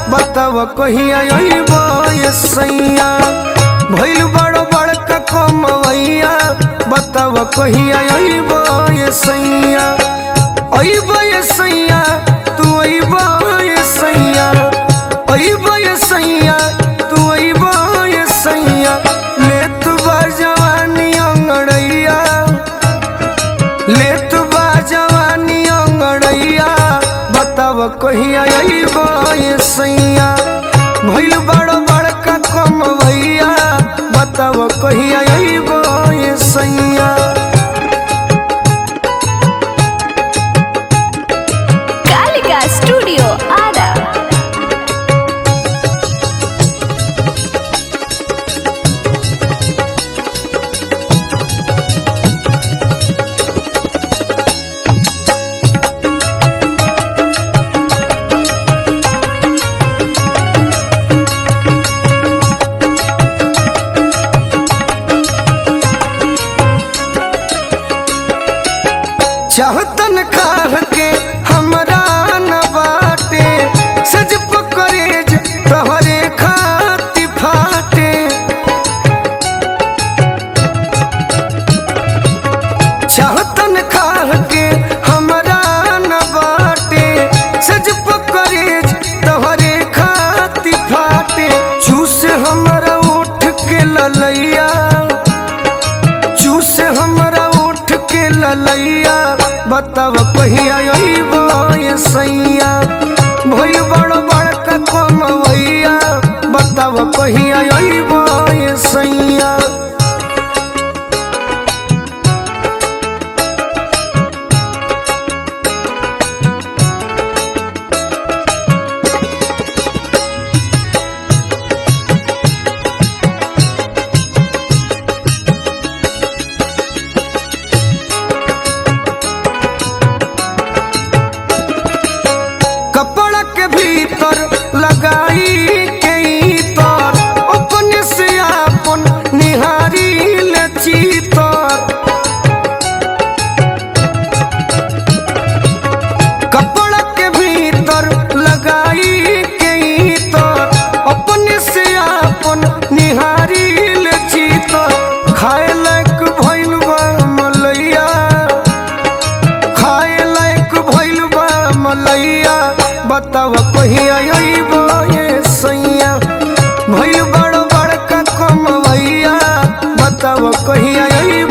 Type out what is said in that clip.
बताव कहिया अइबो ये सैया भइल बड़ बड़का कमवैया बताव कहिया अइबो ये सैया अइबो ये सैया तू अइबो ये सैया अइबो ये सैया तू अइबो ये सैया ले तू बा जवानी अंगड़ैया ले तू बा जवानी अंगड़ैया बताव कहिया अइबो ये सैया भइल बड़ बड़का कमवैया बताव कहिया अइबो ये सैया कालिका स्टूडियो आरा चाहतन खाह के हमरा न बाटे सज पकड़ेज तोहरे खाती फाटे चाहतन खाह के हमरा न बाटे सज पकड़ेज तोहरे खाती फाटे चूस हमरा उठ के ललैया चूस हमरा उठ के ललैया बताव कहिया अइबो ये सैया भइल बड़ बड़का कमवैया बताव कहिया अइबो ये सैया कपड़ा के भीतर लगाई के तर अपने से आपन निहारी ले चीतर कपड़ा के भीतर लगाई के तर अपने से आपन निहारी ले चीतर खाए लायक भइल बा मलैया खाए लायक भइल बा मलैया बताव कहिया अइबो ये सैया भइल बड़ बड़का कमवैया बताव कहिया अइबो